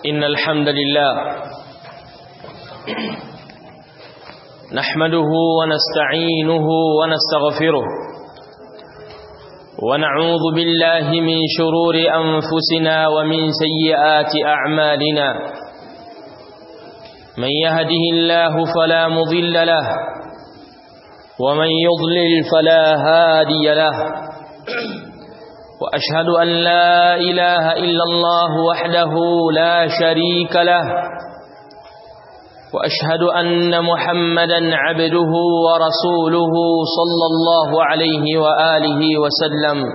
إن الحمد لله نحمده ونستعينه ونستغفره ونعوذ بالله من شرور أنفسنا ومن سيئات أعمالنا من يهده الله فلا مضل له ومن يضلل فلا هادي له وأشهد أن لا إله إلا الله وحده لا شريك له وأشهد أن محمدا عبده ورسوله صلى الله عليه وآله وسلم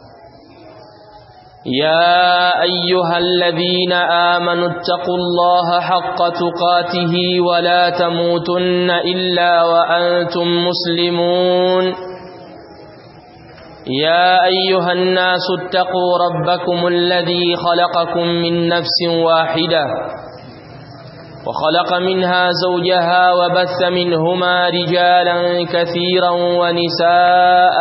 يا أيها الذين آمنوا اتقوا الله حق تقاته ولا تموتن إلا وأنتم مسلمون يا أيها الناس اتقوا ربكم الذي خلقكم من نفس واحدة وخلق منها زوجها وبث منهما رجالا كثيرا ونساء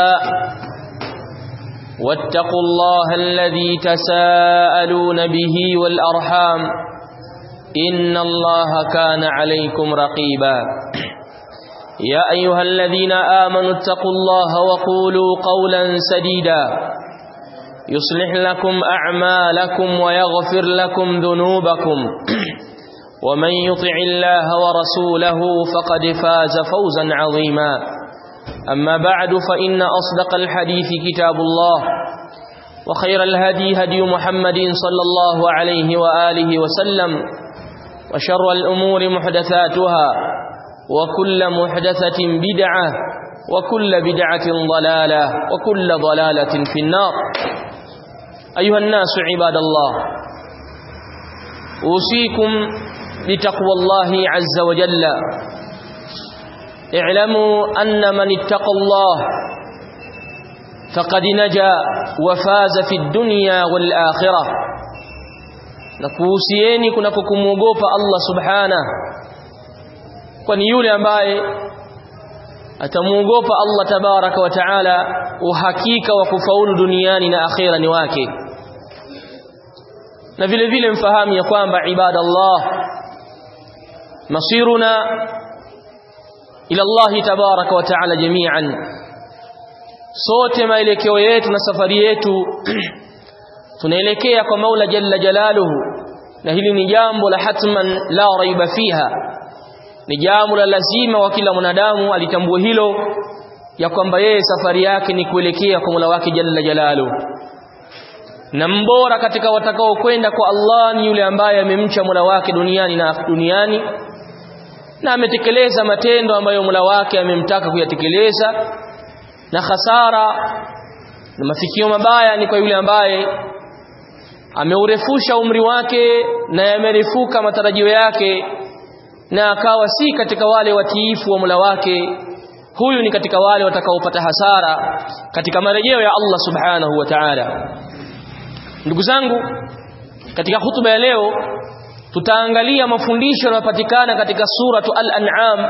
واتقوا الله الذي تساءلون به والأرحام إن الله كان عليكم رقيبا يا أيها الذين آمنوا اتقوا الله وقولوا قولا سديدا يصلح لكم أعمالكم ويغفر لكم ذنوبكم ومن يطع الله ورسوله فقد فاز فوزا عظيما أما بعد فإن أصدق الحديث كتاب الله وخير الهدي هدي محمد صلى الله عليه وآله وسلم وشر الأمور محدثاتها وكل محدثة بدعة وكل بدعة ضلالة وكل ضلالة في النار أيها الناس عباد الله أوصيكم بتقوى الله عز وجل اعلموا أن من اتقى الله فقد نجا وفاز في الدنيا والآخرة نكوسيني كنككموغوفا الله سبحانه kwani yule ambaye atamuogopa Allah tabaraka wa taala uhakika wa kufaulu duniani na akhera ni wake na vile vile mfahamu ya kwamba ibada Allah masiruna ila Allah tabaraka wa taala jami'an sote maelekeo yetu na safari yetu tunaelekea kwa Maula jalla jalaluhu na hili ni jambo la hatman la raiba fiha ni jambo la lazima wa kila mwanadamu alitambue hilo ya kwamba yeye safari yake ni kuelekea kwa Mola wake Jalla Jalalu na mbora katika watakao kwenda kwa Allah ni yule ambaye amemcha Mola wake duniani na duniani na ametekeleza matendo ambayo Mola wake amemtaka kuyatekeleza na hasara na mafikio mabaya ni kwa yule ambaye ameurefusha umri wake na yamerefuka matarajio yake na akawa si katika wale watiifu wa Mola wake huyu ni katika wale watakaopata hasara katika marejeo ya Allah subhanahu wa ta'ala ndugu zangu katika hutuba ya leo tutaangalia mafundisho yanayopatikana katika suratu al-an'am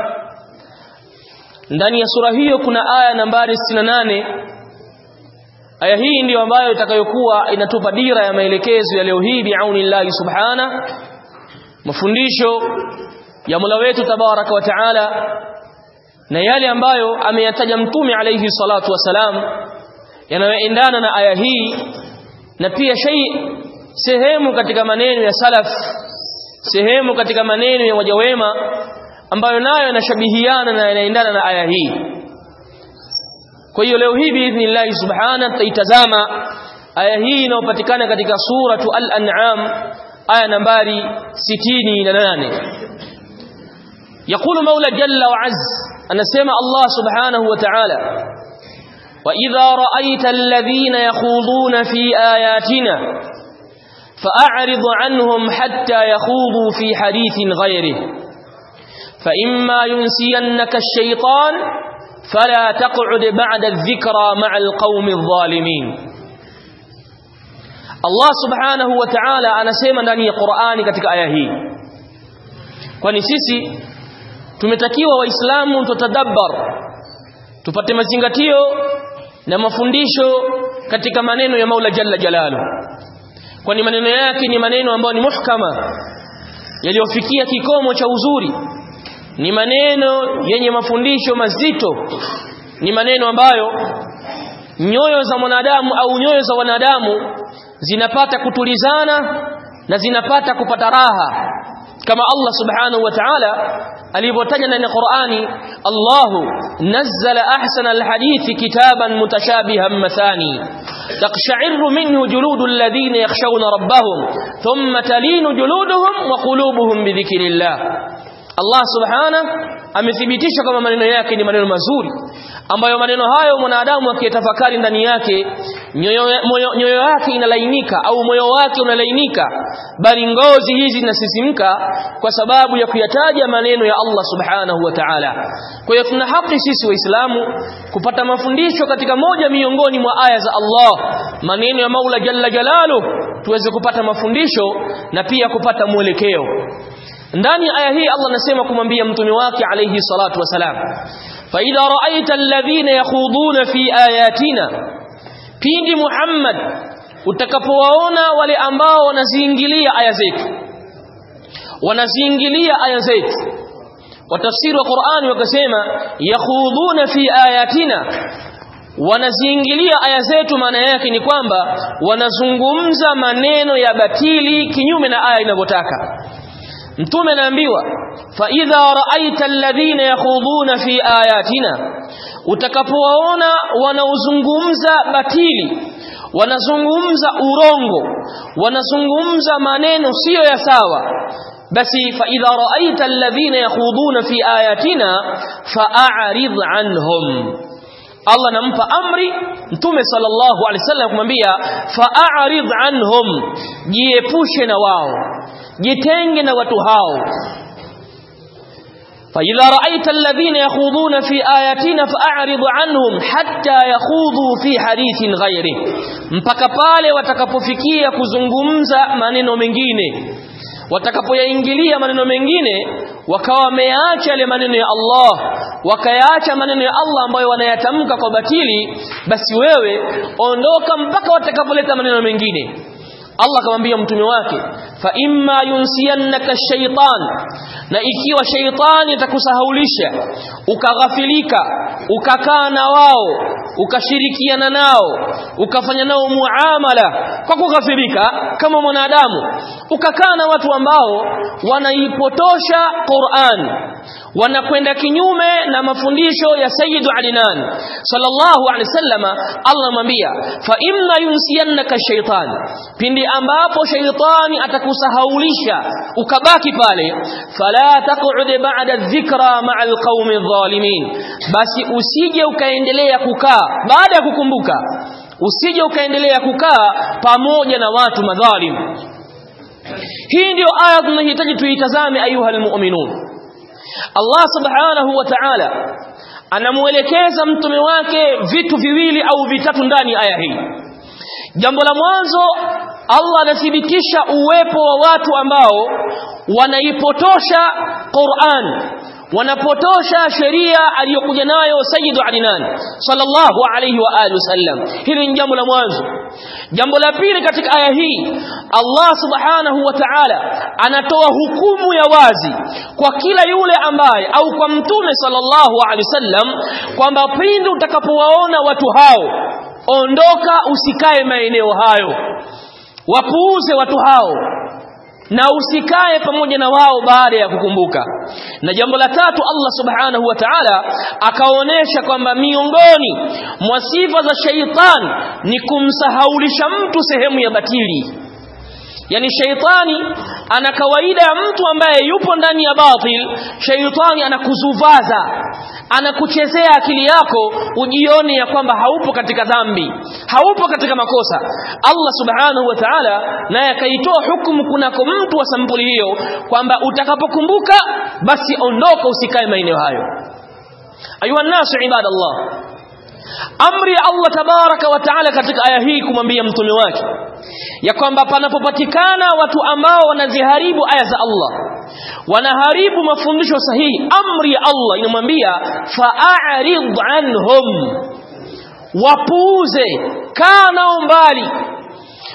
ndani ya sura hiyo kuna aya nambari 68 aya hii ndiyo ambayo itakayokuwa inatupa dira ya maelekezo ya leo hii biaunillahi subhana mafundisho ya Mola wetu tabaraka wa taala na yale ambayo ameyataja mtume alayhi salatu wasalam yanayoendana na aya hii na pia shay sehemu katika maneno ya salaf sehemu katika maneno ya waja wema ambayo nayo yanashabihiana na yanaendana na aya hii kwa hiyo leo hii biidhnillah subhana tutaitazama aya hii inayopatikana katika suratu al-an'am aya nambari 68 يقول مولى جل وعز أن سمع الله سبحانه وتعالى وإذا رأيت الذين يخوضون في آياتنا فأعرض عنهم حتى يخوضوا في حديث غيره فإما ينسينك الشيطان فلا تقعد بعد الذكرى مع القوم الظالمين الله سبحانه وتعالى أنا سيما ndani ya Qur'ani katika aya hii kwani sisi tumetakiwa waislamu tutadabbar tupate mazingatio na mafundisho katika maneno ya Maula Jalla Jalalu kwani maneno yake ni maneno ambayo ni muhkama yaliyofikia kikomo cha uzuri ni maneno yenye mafundisho mazito ni maneno ambayo nyoyo za mwanadamu au nyoyo za wanadamu zinapata kutulizana na zinapata kupata raha kama Allah subhanahu wa ta'ala alivyotaja ndani ya Qur'ani Allahu nazzala ahsana alhadithi kitaban mutashabihan mathani taqsha'irru minhu juludul ladhina yakhshawna rabbahum thumma talinu juluduhum wa qulubuhum bi dhikrillah Allah subhanahu amethibitisha kama maneno yake ni maneno mazuri ambayo maneno hayo mwanadamu akiyatafakari ndani yake nyoyo, nyoyo yake inalainika au moyo wake unalainika bali ngozi hizi zinasisimka kwa sababu ya kuyataja maneno ya Allah subhanahu wa ta'ala kwa hiyo tuna haki sisi waislamu kupata mafundisho katika moja miongoni mwa aya za Allah maneno ya Maula jalla jalalu tuweze kupata mafundisho na pia kupata mwelekeo ndani aya hii Allah anasema kumwambia mtume wake alayhi salatu wasalam fa idha ra'aita alladhina yakhuduna fi ayatina pindi Muhammad utakapowaona wale ambao wanaziingilia aya zetu wanaziingilia aya zetu watafsiri wa Qur'ani wakasema yakhuduna fi ayatina wanaziingilia aya zetu maana yake ni kwamba wanazungumza maneno ya batili kinyume na aya inavyotaka mtume anaambiwa fa idha ra'aita alladhina yakhuduna fi ayatina utakapowaona wanaozungumza batili wanazungumza urongo wanazungumza maneno siyo ya sawa basi fa idha ra'aita alladhina yakhuduna fi ayatina fa'arid anhum Allah nampa amri mtume sallallahu alaihi wasallam kumwambia fa'arid anhum jiepushe na wao jitenge na watu hao فإذا رأيت الذين يخوضون في آياتنا فأعرض عنهم حتى يخوضوا في حديث غيره mpaka pale watakapofikia kuzungumza maneno mengine watakapoyaingilia maneno mengine wakawa wameacha yale maneno ya Allah wakayaacha maneno ya Allah ambayo wanayatamka kwa batili basi wewe ondoka mpaka watakapoleta maneno mengine Allah akamwambia mtume wake fa imma yunsiyannaka shaytan na ikiwa shaytani atakusahaulisha ukaghafilika ukakaa na wao ukashirikiana nao ukafanya nao muamala kwa kughafilika kama mwanadamu ukakaa na watu ambao wanaipotosha Qur'an wanakwenda kinyume na mafundisho ya Sayyidu Adnan sallallahu alaihi wasallama Allah amwambia fa imma yunsiyannaka shaytan pindi ambapo shaytani atakusahaulisha ukabaki pale fala taq'ud ba'da dhikra ma'a alqaumi adh-dhalimin basi usije ukaendelea kukaa baada ya kukumbuka usije ukaendelea kukaa pamoja na watu madhalim hii ndio aya tunahitaji tuitazame ayuha almu'minun Allah subhanahu wa ta'ala anamuelekeza mtume wake vitu viwili au vitatu ndani ya aya hii jambo la mwanzo Allah anathibitisha uwepo wa watu ambao wanaipotosha Qur'an wanapotosha sheria aliyokuja nayo Sayyidu Adnan sallallahu alayhi wa alihi wasallam hili ni jambo la mwanzo jambo la pili katika aya hii Allah subhanahu wa ta'ala anatoa hukumu ya wazi kwa kila yule ambaye au kwa mtume sallallahu alayhi wasallam kwamba pindi utakapowaona watu hao ondoka usikae maeneo hayo wapuuze watu hao na usikae pamoja na wao baada ya kukumbuka na jambo la tatu Allah subhanahu wa ta'ala akaonesha kwamba miongoni mwa sifa za shaitan ni kumsahaulisha mtu sehemu ya batili yani shaitani ana kawaida ya mtu ambaye yupo ndani ya batil shaitani anakuzuvaza anakuchezea akili yako ujione ya kwamba haupo katika dhambi haupo katika makosa Allah subhanahu wa ta'ala naye akaitoa hukumu kunako mtu wa sampuli hiyo kwamba utakapokumbuka basi ondoka usikae maeneo hayo ayuha nasu ibadallah amri ya Allah tabaraka wa taala katika aya hii kumwambia mtume wake ya kwamba panapopatikana watu ambao wanaziharibu aya za Allah wanaharibu mafundisho sahihi amri ya Allah inamwambia fa'arid anhum wapuuze kaa nao mbali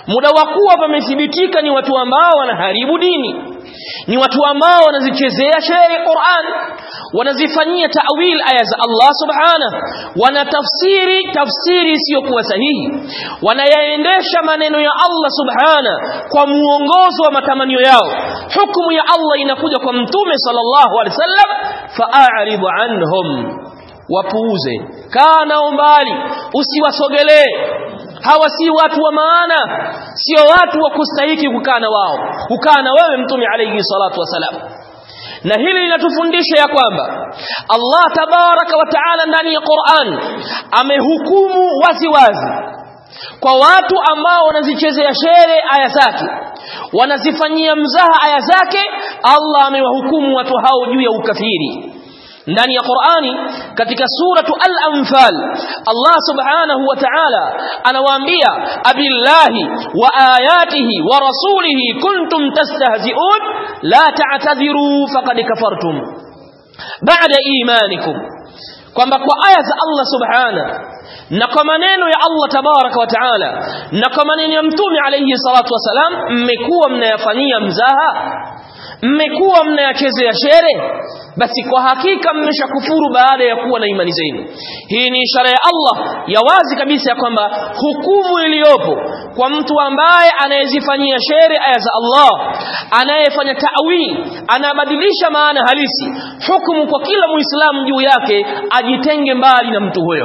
muda wa kuwa pamethibitika ni watu ambao wanaharibu dini ni watu ambao wanazichezea sheria ya Qur'an wanazifanyia ta'wil aya za Allah subhanahu wanatafsiri tafsiri isiyokuwa sahihi wanayaendesha maneno ya Allah subhanahu kwa muongozo wa matamanio yao hukumu ya Allah inakuja kwa mtume sallallahu alaihi wasallam fa'aridu anhum wapuuze kaa nao mbali usiwasogelee hawa si watu wa maana sio watu wa kustahiki kukaa na wao kukaa na wewe mtume alayhi salatu wasalam na hili linatufundisha ya kwamba Allah tabaraka wa taala ndani ya Qur'an amehukumu wazi wazi kwa watu ambao wanazichezea shere aya zake wanazifanyia mzaha aya zake Allah amewahukumu watu hao juu ya ukafiri ndani ya Qur'ani katika suratu Al-Anfal Allah Subhanahu wa Ta'ala anawaambia abillahi wa ayatihi wa rasulihi kuntum tastahzi'un la ta'tadhiru faqad kafartum ba'da imanikum kwamba kwa aya za Allah Subhanahu na kwa maneno ya Allah tabaraka wa taala na kwa maneno ya mtume alayhi salatu wasalam mmekuwa mnayafanyia mzaha mmekuwa mnayachezea shere basi kwa hakika mmeshakufuru baada ya kuwa na imani zenu hii ni ishara ya Allah ya wazi kabisa ya kwamba hukumu iliyopo kwa mtu ambaye anayezifanyia shere aya za Allah anayefanya ta'wil anabadilisha maana halisi hukumu kwa kila muislamu juu yake ajitenge mbali na mtu huyo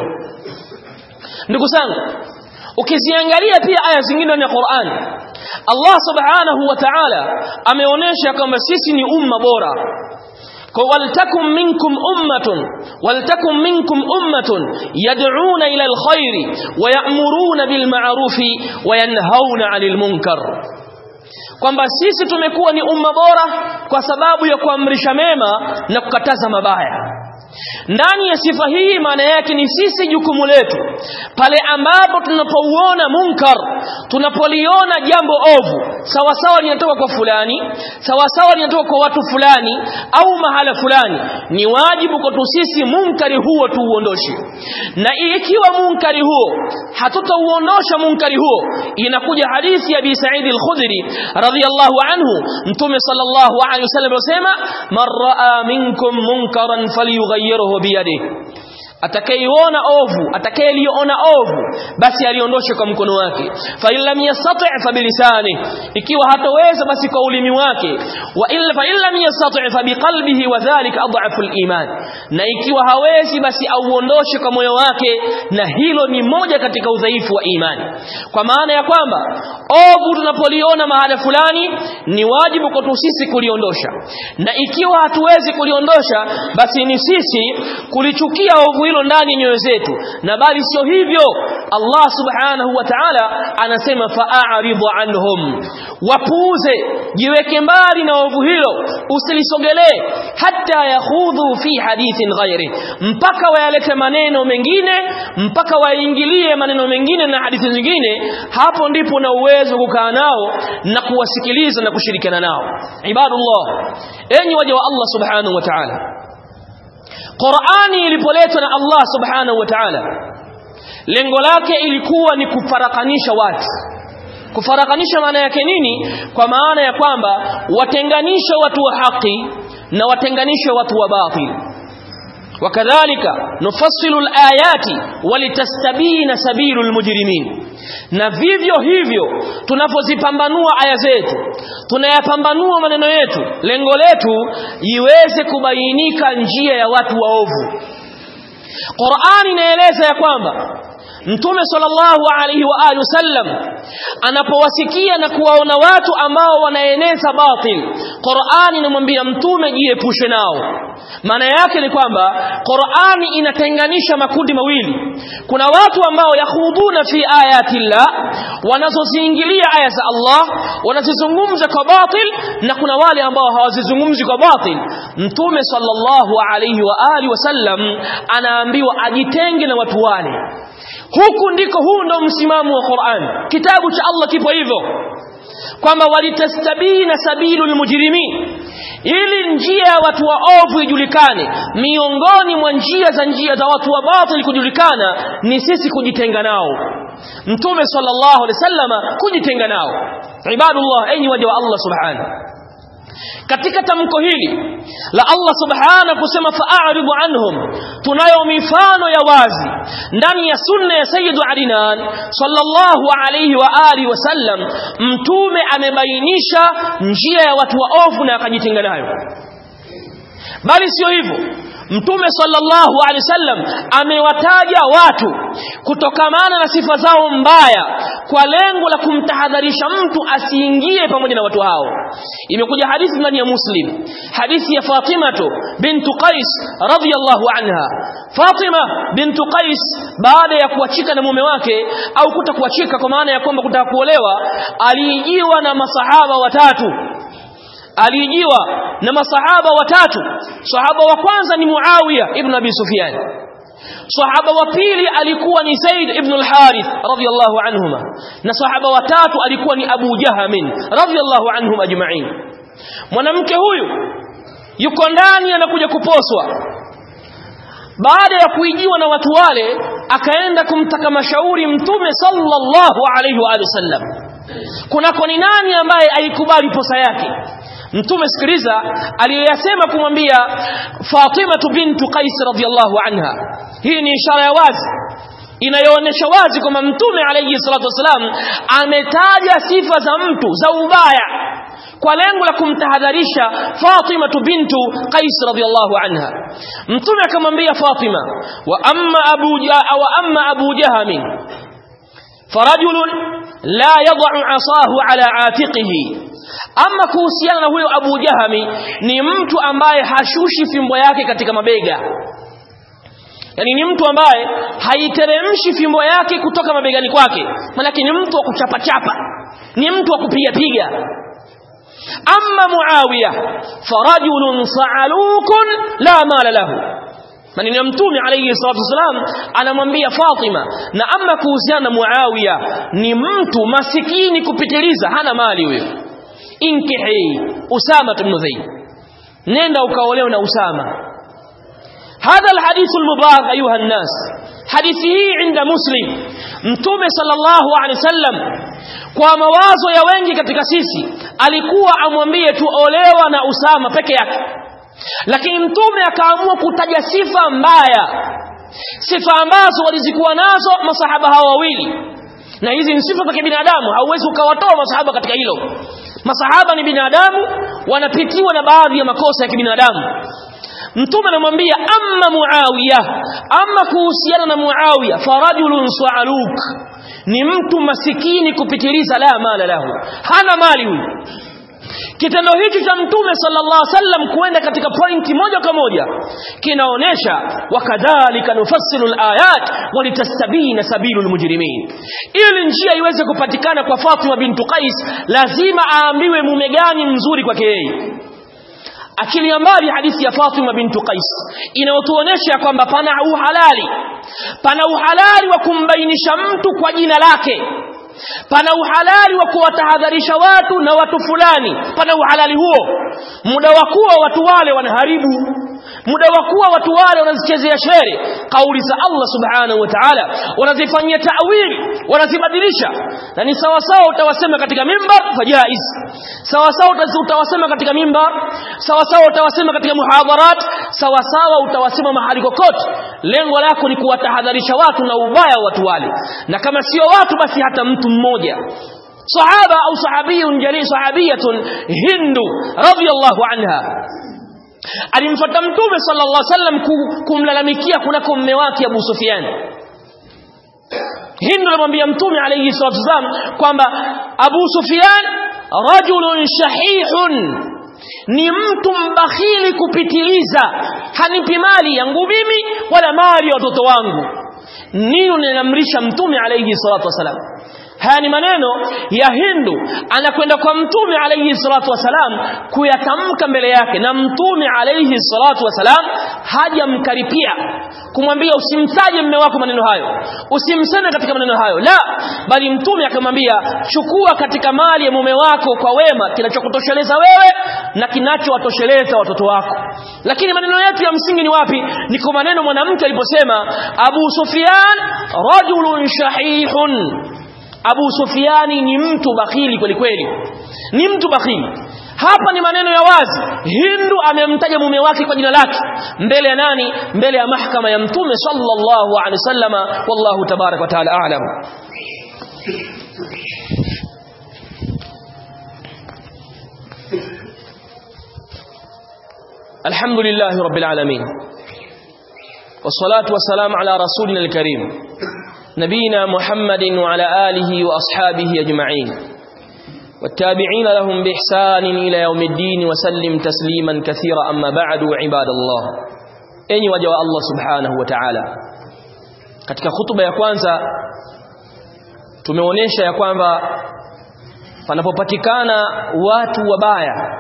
ndugu zangu ukiziangalia pia aya zingine ndani ya Qur'an Allah subhanahu wa ta'ala ameonyesha kwamba sisi ni umma bora kwa waltakum minkum ummatun waltakum minkum ummatun yad'una ila alkhairi wa ya'muruna bil ma'rufi wa yanhauna 'anil munkar kwamba sisi tumekuwa ni umma bora kwa sababu ya kuamrisha mema na kukataza mabaya ndani ya sifa hii maana yake ni sisi jukumu letu pale ambapo tunapouona munkar tunapoliona jambo ovu sawa sawa linatoka kwa fulani sawa sawa linatoka kwa watu fulani au mahala fulani ni wajibu kwetu sisi munkari huo tuuondoshe na ikiwa munkari huo hatutauondosha munkari huo inakuja hadithi ya Abi Sa'id al-Khudri radhiyallahu anhu mtume sallallahu alayhi wasallam anasema man raa minkum munkaran falyughayyirhu biyadihi atakayeiona ovu atakayeliona ovu basi aliondoshe kwa mkono wake fa illam yastati' fa bilisani ikiwa hatoweza basi kwa ulimi wake wa illa fa illam yastati' fa biqalbihi wa dhalika adhafu aliman na ikiwa hawezi basi auondoshe kwa moyo wake na hilo ni moja katika udhaifu wa imani kwa maana ya kwamba ovu tunapoliona mahala fulani ni wajibu kwetu sisi kuliondosha na ikiwa hatuwezi kuliondosha basi ni sisi kulichukia ovu hilo ndani ya nyoyo zetu na bali sio hivyo Allah subhanahu wa ta'ala anasema fa'aridu anhum wapuuze jiweke mbali na ovu hilo usilisogelee hata yakhudhu fi hadithin ghairi mpaka wayalete maneno mengine mpaka waingilie maneno mengine na hadithi zingine hapo ndipo na uwezo kukaa nao na kuwasikiliza na kushirikiana nao ibadullah enyi waja wa Allah subhanahu wa ta'ala Qur'ani ilipoletwa na Allah Subhanahu wa Ta'ala lengo lake ilikuwa ni kufarakanisha watu kufarakanisha maana yake nini kwa maana ya kwamba watenganisha watu wa haki na watenganisha watu wa batil wakadhalika nufassilu alayati walitastabina sabilu almujrimin na vivyo hivyo tunapozipambanua aya zetu tunayapambanua maneno yetu lengo letu iweze kubainika njia ya watu waovu Qur'ani inaeleza ya kwamba Mtume sallallahu alaihi wa alihi wasallam anapowasikia na kuwaona watu ambao wanaeneza batil Qur'ani inamwambia mtume jiepushe nao maana yake ni kwamba Qur'ani inatenganisha makundi mawili kuna watu ambao yakhuduna fi ayati llah wanazoziingilia aya za Allah wanazizungumza kwa batil na kuna wale ambao hawazizungumzi kwa batil mtume sallallahu alaihi wa alihi wasallam anaambiwa ajitenge na watu wale huku ndiko huu ndo msimamo wa Qur'an kitabu cha Allah kipo hivyo kwamba walitastabina sabilul mujrimin ili njia ya watu waovu ijulikane miongoni mwa njia za njia za watu wa batil kujulikana ni sisi kujitenga nao mtume sallallahu alaihi wasallam kujitenga nao ibadullah enyi waja wa Allah subhanahu katika tamko hili la Allah subhanahu kusema fa'aridu anhum tunayo mifano ya wazi ndani ya sunna ya sayyidu adinan sallallahu alayhi wa alihi wasallam mtume amebainisha njia ya watu waovu na akajitenga nayo bali sio hivyo Mtume sallallahu alaihi wasallam amewataja watu kutokamana na sifa zao mbaya kwa lengo la kumtahadharisha mtu asiingie pamoja na watu hao. Imekuja hadithi ndani ya Muslim, hadithi ya Fatima bintu Qais radhiyallahu anha. Fatima bintu Qais baada ya kuachika na mume wake au kuta kuachika kwa maana ya kwamba kutaka kuolewa, aliijiwa na masahaba watatu alijiwa na masahaba watatu sahaba wa kwanza ni Muawiya ibn Abi Sufyan sahaba wa pili alikuwa ni Zaid ibn al-Harith radiyallahu anhuma na sahaba wa tatu alikuwa ni Abu Jahamin radiyallahu anhum ajma'in mwanamke huyu yuko ndani anakuja kuposwa baada ya kuijiwa na watu wale akaenda kumtaka mashauri mtume sallallahu alayhi wa sallam kunako ni nani ambaye aikubali posa yake mtume sikiliza aliyasema kumwambia Fatima bintu Qais radhiyallahu anha hii ni ishara ya wazi inayoonyesha wazi kwamba mtume alayhi salatu wasalam ametaja sifa za mtu za ubaya kwa lengo la kumtahadharisha Fatima bintu Qais radhiyallahu anha mtume akamwambia Fatima wa amma abu wa amma abu jaham farajulun la yad'u asahu ala atiqihi ama kuhusiana na huyo Abu Jahami ni mtu ambaye hashushi fimbo yake katika mabega yani ni mtu ambaye haiteremshi fimbo yake kutoka mabegani kwake manake ni mtu wa kuchapa chapa ni mtu wa kupiga piga amma Muawiya farajulun sa'alukun la mala lahu maneno ya mtume alayhi salatu wasalam anamwambia Fatima na ama kuhusiana na Muawiya ni mtu masikini kupitiliza hana mali huyo inkihi Usama ibn Zaid nenda ukaolewa na Usama hadha alhadith almubarak ayuha الناس hadithi hii inda muslim mtume sallallahu alaihi wasallam kwa mawazo ya wengi katika sisi alikuwa amwambie tuolewa na Usama peke yake lakini mtume akaamua kutaja sifa mbaya sifa ambazo walizikuwa nazo masahaba hawa wawili na hizi ni sifa za kibinadamu hauwezi ukawatoa masahaba katika hilo masahaba ni binadamu wanapitiwa na baadhi ya makosa ya kibinadamu mtume anamwambia amma muawiya amma kuhusiana na muawiya farajulun sa'aluk ni mtu masikini kupitiliza la mala lahu hana mali huyu kitendo hichi cha mtume sallallahu alaihi wasallam kuenda katika pointi moja kwa moja kinaonesha wakadhalika nufassilu alayat walitastabina sabilul mujrimin ili njia iweze kupatikana kwa Fatima bintu Qais lazima aambiwe mume gani mzuri kwake yeye achilia mbali hadithi ya Fatima bintu Qais inayotuonesha kwamba pana uhalali pana uhalali wa kumbainisha mtu kwa jina lake pana uhalali wa kuwatahadharisha watu na watu fulani pana uhalali huo muda wa kuwa watu wale wanaharibu muda wa kuwa watu wale wanazichezea shere kauli za Allah subhanahu wa ta'ala wanazifanyia ta'wili wanazibadilisha na ni sawa sawa utawasema katika mimbar fajaiz sawa sawa utawasema katika mimbar sawa sawa utawasema katika muhadharat sawa sawa utawasema mahali kokote lengo lako ni kuwatahadharisha watu na ubaya wa watu wale na kama sio watu basi hata mtu mmoja sahaba au sahabiyun jalil sahabiyatun hindu radiyallahu anha alimfuata mtume sallallahu alaihi wasallam kumlalamikia kunako mume wake Abu Sufyan Hindu anamwambia mtume alayhi salatu wasallam kwamba Abu Sufyan rajulun shahihun ni mtu mbakhili kupitiliza hanipi mali yangu mimi wala mali ya watoto wangu nini ninamrisha mtume alayhi salatu wasallam haya ni maneno ya Hindu anakwenda kwa mtume alayhi salatu wasalam kuyatamka mbele yake na mtume alayhi salatu wasalam hajamkaripia kumwambia usimtaje mume wako maneno hayo usimseme katika maneno hayo la bali mtume akamwambia chukua katika mali ya mume wako kwa wema kinachokutosheleza wewe na kinachowatosheleza watoto wako lakini maneno yetu ya msingi ni wapi ni kwa maneno mwanamke aliposema Abu Sufyan rajulun shahihun Abu Sufiani ni mtu bakhili kweli kweli ni mtu bakhili hapa ni maneno ya wazi Hindu amemtaja mume wake kwa jina lake mbele ya nani mbele ya mahkama ya mtume sallallahu alaihi wasallama wallahu tabarak wa taala a'lam الحمد لله رب العالمين والصلاة والسلام على رسولنا الكريم نبينا محمد وعلى آله وأصحابه أجمعين والتابعين لهم بإحسان إلى يوم الدين وسلم تسليما كثيرا أما بعد عباد الله أني وجه الله سبحانه وتعالى katika hutuba ya kwanza tumeonyesha ya kwamba panapopatikana watu wabaya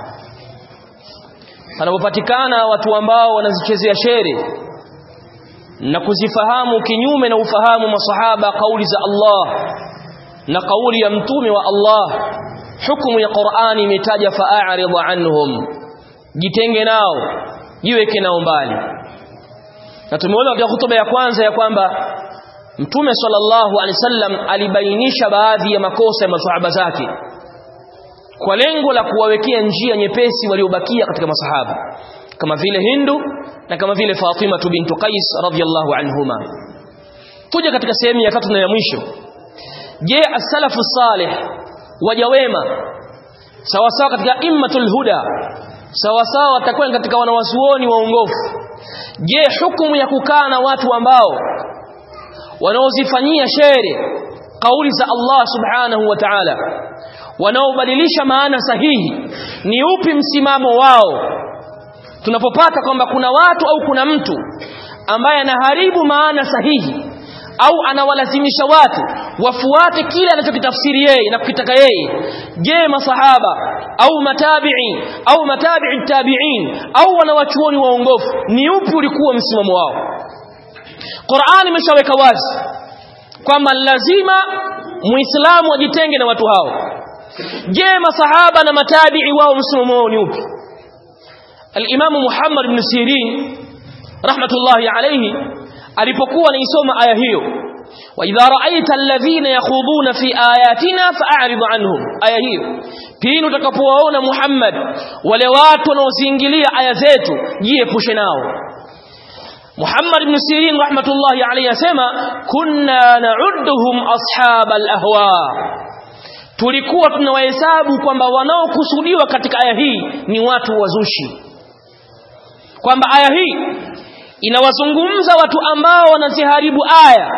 panapopatikana watu ambao wanazichezea shere na kuzifahamu kinyume na ufahamu masahaba kauli za Allah na kauli ya mtume wa Allah hukumu ya Qur'ani imetaja fa'arid anhum jitenge nao jiweke nao mbali na tumeona katika hutuba ya kwanza ya kwamba mtume sallallahu alaihi wasallam alibainisha baadhi ya makosa ya masahaba zake kwa lengo la kuwawekea njia nyepesi waliobakia katika masahaba kama vile Hindu na kama vile Fatima bintu Qais radhiyallahu anhuma tuja katika sehemu ya tatu na ya mwisho je as-salafu salih waja wema sawa sawa katika immatul huda sawa sawa watakuwa katika wanawazuoni waongofu je hukumu ya kukaa na watu ambao wanaozifanyia shere kauli za Allah subhanahu wa ta'ala wanaobadilisha maana sahihi ni upi msimamo wao tunapopata kwamba kuna watu au kuna mtu ambaye anaharibu maana sahihi au anawalazimisha watu wafuate kile anachokitafsiri yeye na kukitaka yeye je masahaba au matabi'i au matabi'i tabi'in au wanawachuoni waongofu ni upi ulikuwa msimamo wao Qur'an imeshaweka wazi kwamba lazima muislamu ajitenge na watu hao je masahaba na matabi'i wao msimamo wao ni upi al-Imam Muhammad ibn Sirin rahmatullahi alayhi alipokuwa anaisoma aya hiyo wa idha ra'aita alladhina yakhuduna fi ayatina fa'rid anhum aya hiyo pindi utakapowaona Muhammad wale watu wanaoziingilia aya zetu jiepushe nao Muhammad ibn Sirin rahmatullahi alayhi asema kunna na'udduhum ashabal ahwa tulikuwa tunawahesabu kwamba wanaokusudiwa katika aya hii ni watu wazushi kwamba aya hii inawazungumza watu ambao wanaziharibu aya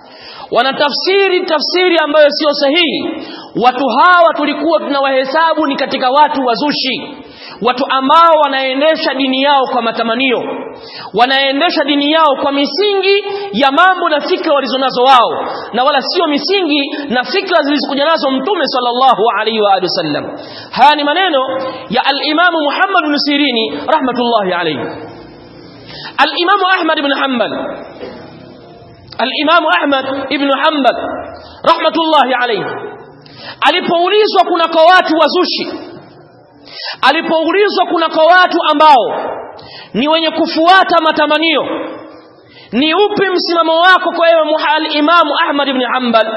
wanatafsiri tafsiri ambayo sio sahihi watu hawa tulikuwa tunawahesabu ni katika watu wazushi watu ambao wanaendesha dini yao kwa matamanio wanaendesha dini yao kwa misingi ya mambo na fikra walizonazo wao na wala sio misingi na fikra zilizokuja nazo mtume sallallahu alaihi wa alihi wasallam haya ni maneno ya al-Imam Muhammad ibn Sirini rahmatullahi alayhi al-Imam Ahmad ibn Hanbal al-Imam Ahmad ibn Hanbal rahmatullahi alayhi alipoulizwa kuna kwa watu wazushi alipoulizwa kuna kwa watu ambao ni wenye kufuata matamanio ni upi msimamo wako kwa ewe al-Imam Ahmad ibn Hanbal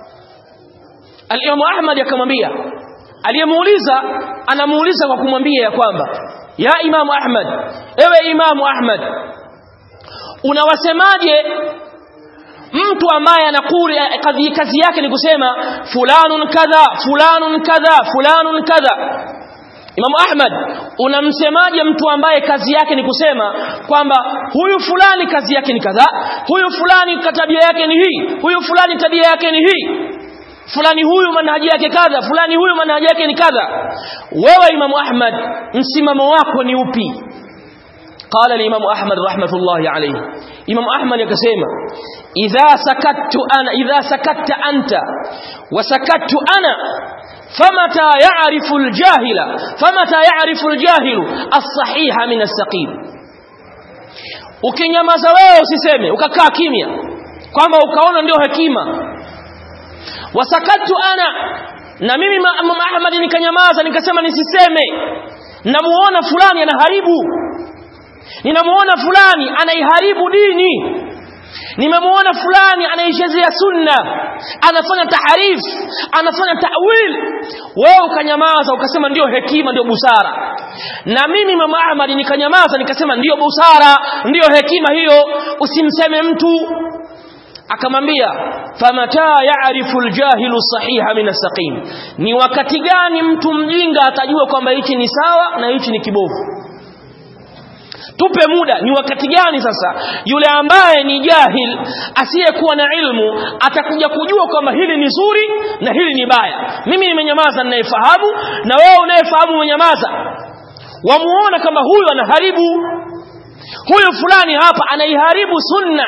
al-Imam Ahmad akamwambia aliyemuuliza anamuuliza kwa kumwambia ya kwamba ya Imam Ahmad ewe Imam Ahmad unawasemaje mtu ambaye anakuri kazi, kazi yake ni kusema fulanun kadha fulanun kadha fulanun kadha Imam Ahmad unamsemaje mtu ambaye kazi yake ni kusema kwamba huyu fulani kazi yake ni kadha huyu fulani tabia yake ni hii huyu fulani tabia yake ni hii fulani huyu manhaji yake kadha fulani huyu manhaji yake ni kadha wewe Imam Ahmad msimamo wako ni upi قال الإمام أحمد رحمة الله عليه إمام أحمد يكسيما إذا سكت أنا إذا سكت أنت wasakattu ana famata ya'rifu al-jahila famata ya'rifu al-jahilu as-sahiha min as-saqim ukinyamaza wewe usiseme ukakaa kimya kwamba ukaona ndio hekima wasakattu ana na mimi Imam Ahmad nikanyamaza nikasema nisiseme namuona fulani anaharibu ninamuona fulani anaiharibu dini nimemuona fulani anaichezea sunna anafanya taharif anafanya ta'wil wewe ukanyamaza ukasema ndio hekima ndio busara na mimi mama Ahmad nikanyamaza nikasema ndio busara ndio hekima hiyo usimseme mtu akamwambia famata ya'rifu aljahilu sahiha min as-saqim ni wakati gani mtu mjinga atajua kwamba hichi ni sawa na hichi ni kibovu tupe muda ni wakati gani sasa yule ambaye ni jahil asiyekuwa na ilmu atakuja kujua kwamba hili ni zuri na hili ni baya mimi nimenyamaza ninayefahamu na wewe unayefahamu umenyamaza wamuona kama huyu anaharibu huyu fulani hapa anaiharibu sunna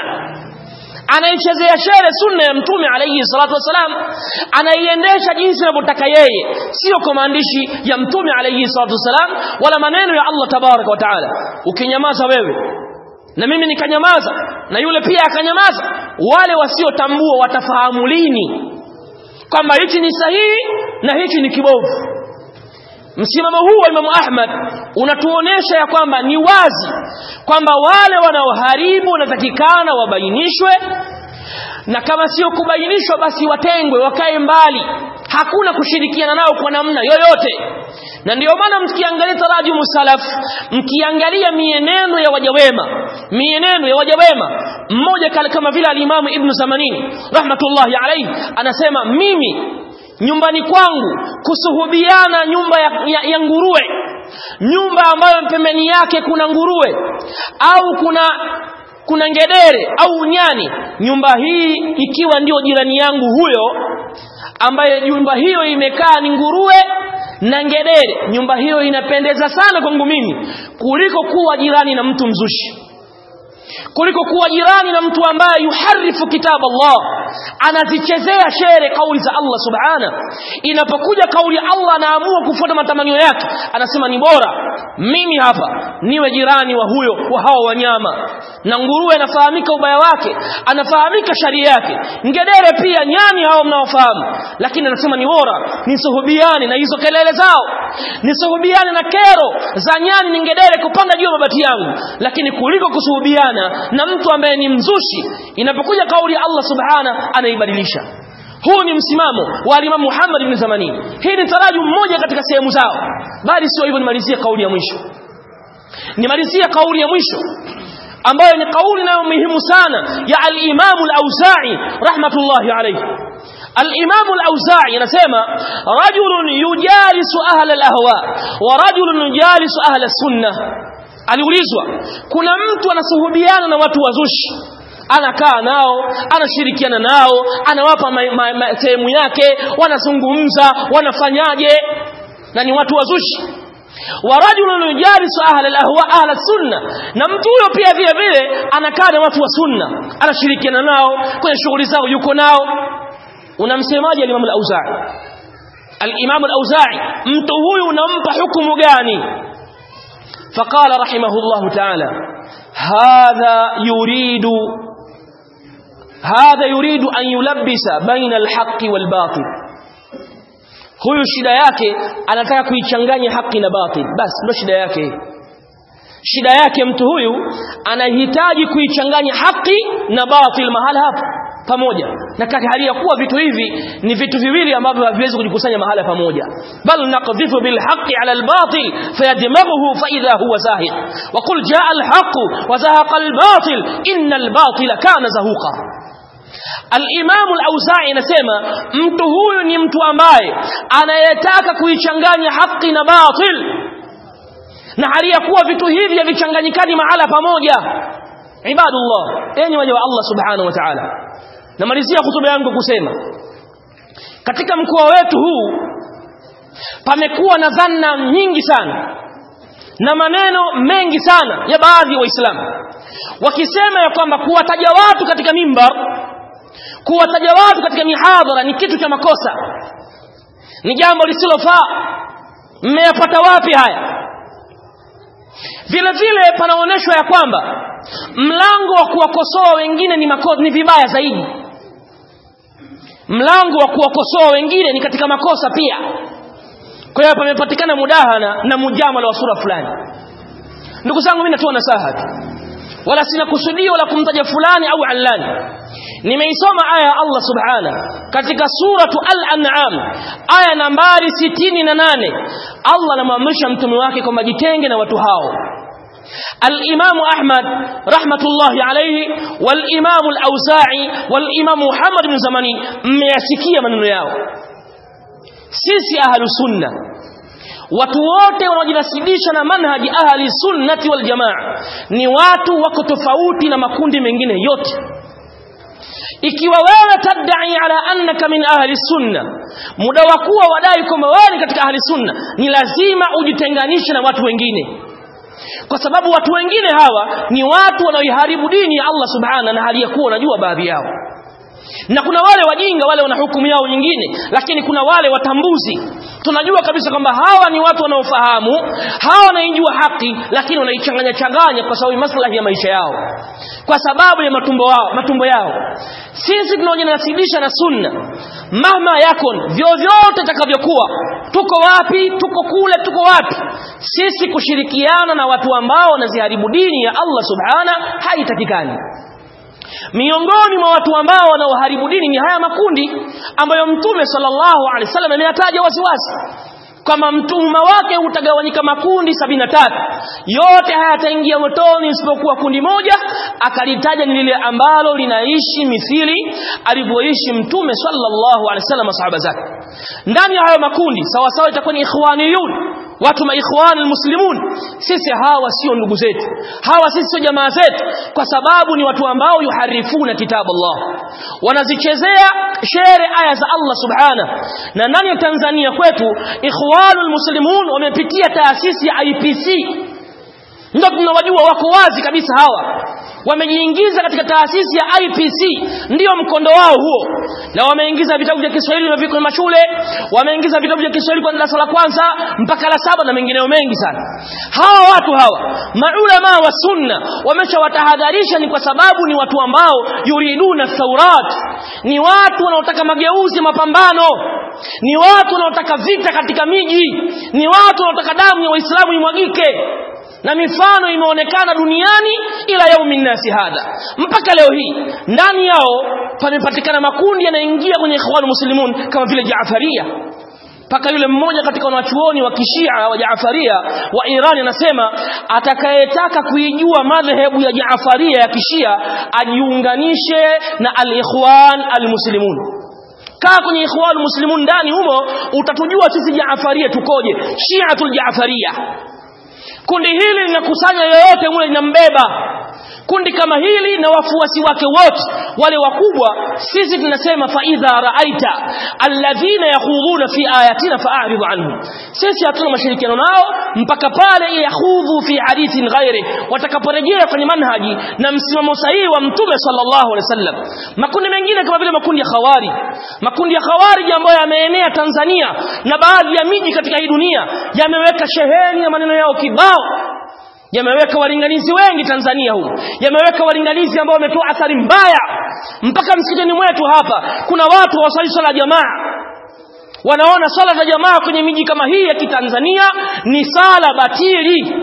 anaichezea shere sunna ya mtume alayhi salatu wasalam anaiendesha jinsi anavyotaka yeye sio kwa maandishi ya mtume alayhi salatu wasalam wala maneno ya Allah tabaraka wa taala ukinyamaza wewe na mimi nikanyamaza na yule pia akanyamaza wale wasiotambua watafahamu lini kwamba hichi ni sahihi na hichi ni kibovu msimamo huu wa Imam Ahmad unatuonesha ya kwamba ni wazi kwamba wale wanaoharibu wanatakikana wabainishwe na kama sio kubainishwa basi watengwe wakae mbali hakuna kushirikiana nao kwa namna yoyote na ndio maana mkiangalia tarajumu salaf mkiangalia mienendo ya wajawema mienendo ya wajawema mmoja kama vile alimamu ibn Zamanini rahmatullahi alayhi anasema mimi nyumbani kwangu kusuhubiana nyumba ya, ya, ya nguruwe nyumba ambayo pembeni yake kuna nguruwe au kuna kuna ngedere au nyani nyumba hii ikiwa ndio jirani yangu huyo ambaye nyumba hiyo imekaa ni nguruwe na ngedere nyumba hiyo inapendeza sana kwangu mimi kuliko kuwa jirani na mtu mzushi kuliko kuwa jirani na mtu ambaye yuharifu kitabu Allah anazichezea shere kauli za Allah subhana inapokuja kauli ya Allah anaamua kufuata matamanio yake anasema ni bora mimi hapa niwe jirani wa huyo wa hawa wanyama na nguruwe anafahamika ubaya wake anafahamika sharia yake ngedere pia nyani hao mnaofahamu lakini anasema ni bora nisuhubiane na hizo kelele zao nisuhubiane na kero za nyani ni ngedere kupanda juu ya mabati yangu lakini kuliko kusuhubiana na mtu ambaye ni mzushi inapokuja kauli ya Allah subhana anaibadilisha huu ni msimamo wa Imam Muhammad ibn Zamani hii ni taraju mmoja katika sehemu zao bali sio hivyo nimalizie kauli ya mwisho nimalizie kauli ya mwisho ambayo ni kauli nayo muhimu sana ya al-Imam al-Auza'i rahmatullahi alayhi الإمام الأوزاعي نسمى رجل يجالس أهل الأهواء ورجل يجالس أهل السنة aliulizwa kuna mtu anasuhubiana na watu wazushi anakaa nao anashirikiana nao anawapa sehemu yake wanazungumza wanafanyaje na ni watu wazushi wa rajulun yujalisu ahla alahwa ahla sunna na mtu huyo pia vile vile anakaa na watu wa sunna anashirikiana nao kwenye shughuli zao yuko nao unamsemaje al-Imam al-Auza'i al-Imam al-Auza'i mtu huyu unampa hukumu gani فقال رحمه الله تعالى هذا يريد هذا يريد أن يلبس بين الحق والباطل huyu shida yake anataka kuichanganya haki na batil basi ndio shida yake shida yake mtu huyu anahitaji kuichanganya haki na batil mahala hapa pamoja na kati hali ya kuwa vitu hivi ni vitu viwili ambavyo haviwezi kujikusanya mahala pamoja bal naqdhifu bil haqqi ala al batil fayadmaghuhu fa idha huwa zahid wa qul jaa al haqq wa zahaqa al batil inna al batila kana zahuqa Al-Imam al-Auza'i anasema mtu huyu ni mtu ambaye anayetaka kuichanganya haki na batil na hali ya kuwa vitu hivi havichanganyikani mahala pamoja ibadullah enyi waja wa Allah subhanahu wa ta'ala namalizia hutuba yangu kusema katika mkoa wetu huu pamekuwa na dhanna nyingi sana na maneno mengi sana ya baadhi ya waislamu wakisema ya kwamba kuwataja watu katika mimbar kuwataja watu katika mihadhara ni kitu cha makosa ni jambo lisilofaa mmeyapata wapi haya vile vile panaonyeshwa ya kwamba mlango wa kuwakosoa wengine ni, mako, ni vibaya zaidi mlango wa kuwakosoa wengine ni katika makosa pia kwa hiyo pamepatikana mudahana na mujamala wa sura fulani ndugu zangu mimi natoa nasaha tu wala sina kusudio la kumtaja fulani au allani nimeisoma aya ya Allah subhana katika suratu al-an'am aya nambari 68 Allah anamwamrisha mtume wake kwamba jitenge na watu hao الإمام أحمد رحمة الله عليه والإمام الأوزاعي والإمام محمد بن زماني مياسكية من ياو سيسي أهل السنة watu wote wanaojinasibisha na manhaji ahli sunnati wal jamaa ni watu wako tofauti na makundi mengine yote ikiwa wewe tadai ala annaka min ahli sunna muda wa kuwa wadai kwamba wewe ni katika ahli sunna ni lazima ujitenganishe na watu wengine kwa sababu watu wengine hawa ni watu wanaoiharibu dini ya Allah subhana na hali ya kuwa wanajua baadhi yao na kuna wale wajinga wale wana hukumu yao nyingine lakini kuna wale watambuzi tunajua kabisa kwamba hawa ni watu wanaofahamu hawa wanaijua haki lakini wanaichanganya changanya kwa sababu maslahi ya maisha yao kwa sababu ya matumbo wao matumbo yao sisi tunaojinasibisha na sunna mama yakon vyovyote takavyokuwa tuko wapi tuko kule tuko wapi sisi kushirikiana na watu ambao wanaziharibu dini ya Allah subhana haitakikani miongoni mwa watu ambao wanaoharibu dini ni haya makundi ambayo mtume sallallahu alaihi wasallam ameyataja waziwazi kama mtuma wake utagawanyika makundi sabini na tatu yote hayataingia motoni isipokuwa kundi moja akalitaja ni lile ambalo linaishi mithili alivyoishi mtume sallallahu alaihi wasallam masahaba zake ndani ya hayo makundi sawa sawa itakuwa ni ikhwaniyun watu maikhwan almuslimun sisi hawa sio ndugu zetu hawa sisi sio jamaa zetu kwa sababu ni watu ambao yuharifuna kitabu Allah wanazichezea shere aya za Allah subhana na ndani ya Tanzania kwetu ikhwanul muslimun wamepitia taasisi ya IPC ndio tunawajua wako wazi kabisa hawa wamejiingiza katika taasisi ya IPC ndiyo mkondo wao huo na wameingiza vitabu vya Kiswahili na viko mashule wameingiza vitabu vya Kiswahili kwa darasa la kwanza mpaka la saba na mengineo mengi sana hawa watu hawa maulama wa sunna wameshawatahadharisha ni kwa sababu ni watu ambao yuriduna thaurat ni watu wanaotaka mageuzi mapambano ni watu wanaotaka vita katika miji ni watu wanaotaka damu ya waislamu imwagike na mifano imeonekana duniani ila yaumi nasi hadha mpaka leo hii ndani yao pamepatikana makundi yanaingia kwenye ikhwan muslimun kama vile Jaafaria mpaka yule mmoja katika wanachuoni wa kishia wa Jaafaria wa Iran anasema atakayetaka kuijua madhehebu ya Jaafaria ya kishia ajiunganishe na al-ikhwan al-muslimun kaa kwenye ikhwan muslimun ndani humo utatujua sisi Jaafaria tukoje Shiatul Jaafaria kundi hili linakusanya yoyote mule linambeba kundi kama hili na wafuasi wake wote wale wakubwa sisi tunasema fa idha raaita alladhina yakhudhuna fi ayatina fa'rid anhum sisi hatuna mashirikiano nao mpaka pale yakhudhu fi hadithin ghairi watakaporejea kwenye manhaji na msimamo sahihi wa mtume sallallahu alaihi wasallam makundi mengine kama vile makundi ya khawari makundi ya khawari ambayo yameenea Tanzania na baadhi ya miji katika hii dunia yameweka sheheni ya maneno yao kibao yameweka walinganizi wengi Tanzania huu yameweka walinganizi ambao wametoa athari mbaya mpaka msikitini mwetu hapa kuna watu wasali swala jamaa wanaona swala za jamaa kwenye miji kama hii ya kitanzania ni sala batili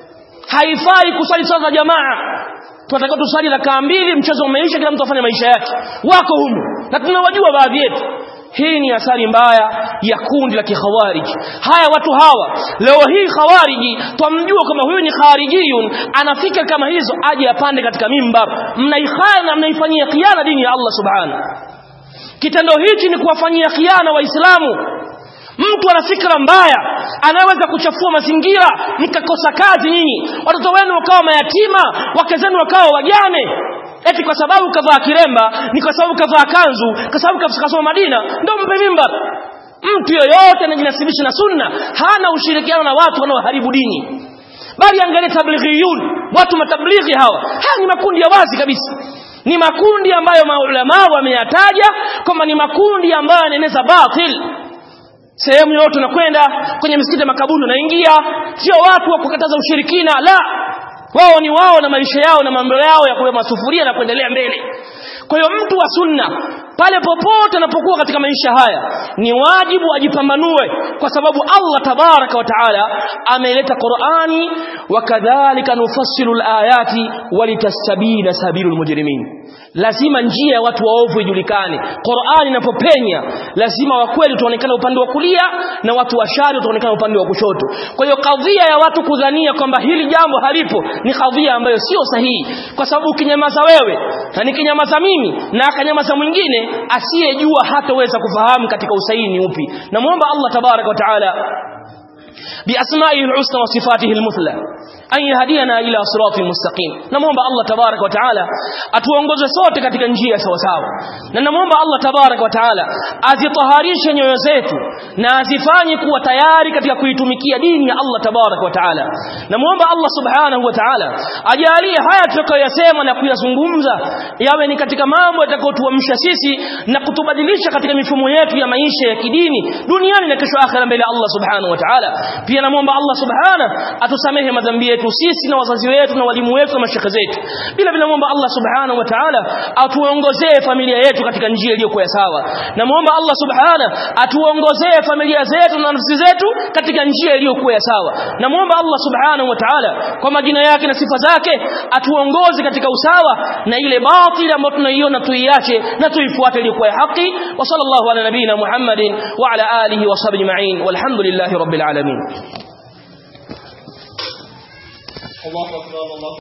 haifai kusali swala za jamaa tunataka tusali rakaa mbili mchezo umeisha kila mtu afanye maisha yake wako humu na tunawajua baadhi yetu hii ni athari mbaya ya kundi la kikhawarij haya watu hawa leo hii khawariji twamjua kama huyu ni kharijiyun anafika kama hizo aje apande katika mimbar mnaihana mnaifanyia khiana dini ya Allah subhanahu kitendo hichi ni kuwafanyia khiana waislamu mtu ana fikra mbaya anaweza kuchafua mazingira mkakosa kazi nyinyi watoto wenu wakawa mayatima wake zenu wakawa wajane eti kwa sababu kavaa kiremba ni kwa sababu kavaa kanzu kwa sababu kasoma Madina ndio mpe mimbar mtu yoyote anajinasibisha na sunna hana ushirikiano na watu wanaoharibu dini bali angalia tablighiyun watu matablighi hawa haya ni makundi ya wazi kabisa ni makundi ambayo maulama wameyataja kwamba ni makundi ambayo yanaeneza batil sehemu yote unakwenda kwenye misikiti ya makaburi unaingia sio watu wa kukataza ushirikina la wao ni wao na maisha yao na mambo yao ya kubeba masufuria na kuendelea mbele kwa hiyo mtu wa sunna pale popote anapokuwa katika maisha haya ni wajibu ajipambanue kwa sababu Allah tabaraka wa taala ameleta Qur'ani wa kadhalika nufassilu alayati walitastabina sabilul mujrimin lazima njia ya watu waovu ijulikane Qur'ani inapopenya lazima wa kweli tuonekane upande wa kulia na watu wa shari tuonekane upande wa kushoto kwa hiyo kadhia ya watu kudhania kwamba hili jambo halipo ni kadhia ambayo sio sahihi kwa sababu ukinyamaza wewe na nikinyamaza mimi na akanyamaza mwingine asiyejua hataweza kufahamu katika usahihi ni upi namuomba Allah tabarak wa taala بأسمائه الحسنى وصفاته المثلى أن يهدينا إلى صراط مستقيم نموomba Allah tabarak wa taala atuongoze sote katika njia sawa sawa na namuomba Allah tabarak wa taala azitaharishe nyoyo zetu na azifanye kuwa tayari katika kuitumikia dini ya Allah tabarak wa taala namuomba Allah subhanahu wa taala ajalie haya tutakayoyasema na kuyazungumza yawe ni katika mambo yatakayotuamsha sisi na kutubadilisha katika mifumo yetu ya maisha ya kidini duniani na kesho akhera mbele ya Allah subhanahu wa taala pia namuomba Allah subhanahu atusamehe madhambi yetu sisi na wazazi wetu na walimu wetu na mashaka zetu bila bila muomba Allah subhanahu wa ta'ala atuongozee familia yetu katika njia iliyokuwa sawa na muomba Allah subhanahu atuongozee familia zetu na nafsi zetu katika njia iliyokuwa sawa na muomba Allah subhanahu wa ta'ala kwa majina yake na sifa zake atuongoze katika usawa na ile batili ambayo tunaiona tuiache na tuifuate iliyokuwa haki wa sallallahu ala nabina Muhammadin wa ala alihi wa sahbihi ma'in walhamdulillahi rabbil alamin الله أكبر الله